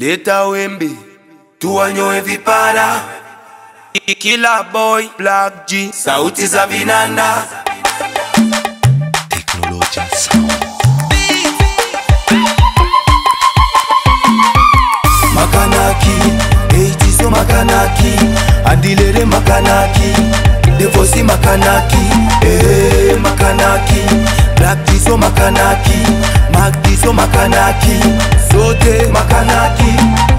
leta wembe tuwanyoe vipara kila boy black G sauti za vinanda Technology Sound. makanaki eitiso makanaki andilere makanaki devosi makanaki ee makanaki blaktiso makanaki magdiso makanaki sote makanaki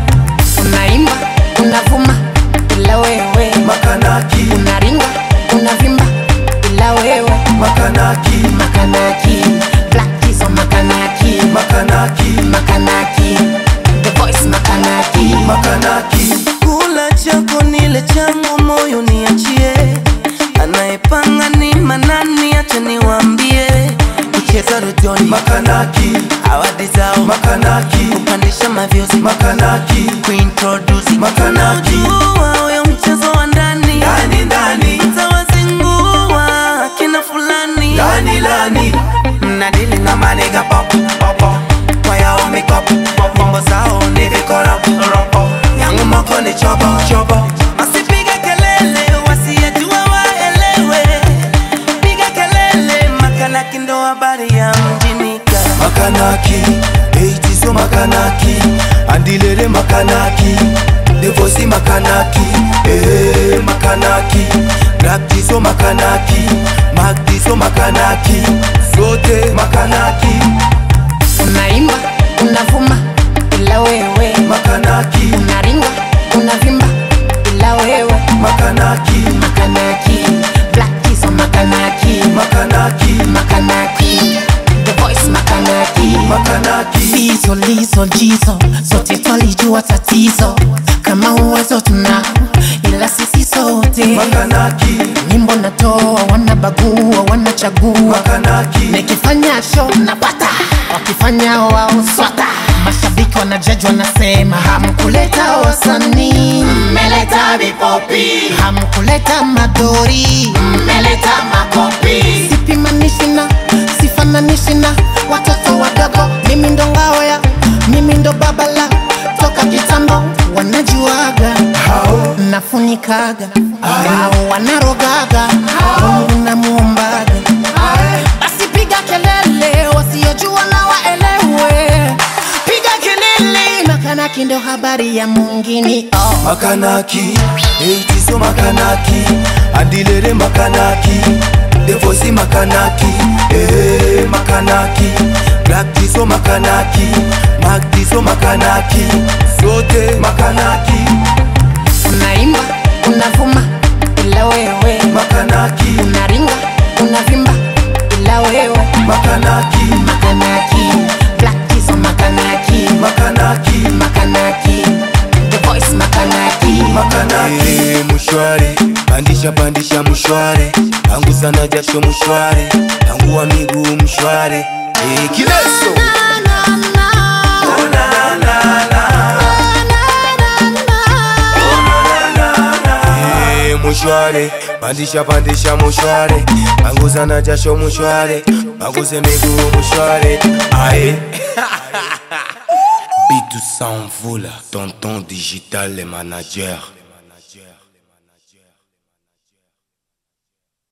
unaimba unavuma ila wewe makanaki unaringa unavimba ila wewe makanaki makanaki black hizo makanaki makanaki makanaki the voice makanaki makanaki kula chako nile changu moyo niachie anayepanga ni manani acha niwambie kucheza redioni makanaki awadi zao makanaki kupandisha mavyozi makanaki kuintrodusi Makanaki. Unajua huyo mchezo wa ndani ndani ndani tawazingua kina fulani lani lani mnadili na maniga pop pop kwa yao mikop nyimbo zao ni vikora yangu moko ni chobo chobo Wasipige kelele wasiyejua waelewe piga kelele makanaki ndo habari ya mjini ka makanaki eitiso makanaki andilere makanaki devosi makanaki ee makanaki blaktiso makanaki magdiso makanaki sote makanaki unaimba unavuma ila wewe makanaki unaringa unavimba ila wewe makanaki makanaki black hizo makanaki makanaki makanaki the voice makanaki makanaki hizo lizo jizo zote twalijua tatizo kama uwezo tunao ila sisi sote makanaki nyimbo natoa wanabagua wanachagua makanaki nikifanya show napata wakifanya wao swata mashabiki wanajaji wanasema hamkuleta wasanii mmeleta vipopi hamkuleta madori mmeleta makopi sipimanishi na sifananishi na watoto wadogo mimi ndo ngao ya mimi ndo babala toka kitambo wanajuaga hao nafunikaga au wanarogaga mungu namuombaga basi piga kelele wasiojua na waelewe piga kelele makanaki ndo habari ya mungini oh. makanaki eitiso makanaki andilere makanaki devosi makanaki ee makanaki blaktiso makanaki magdiso makanaki sote makanaki unaimba unavuma ila wewe makanaki unaringa unavimba ila wewe makanaki makanaki black hizo makanaki makanaki makanaki the voice makanaki makanaki hey, mushware pandisha pandisha mushware tangu sana jasho mushware tangu wa miguu mshware hey, kileso Oh, na, na, na, na. Eh, mushware pandisha pandisha mushware panguza na jasho mushware panguze miguu mushware ae bitu sans vous là tonton digital le manager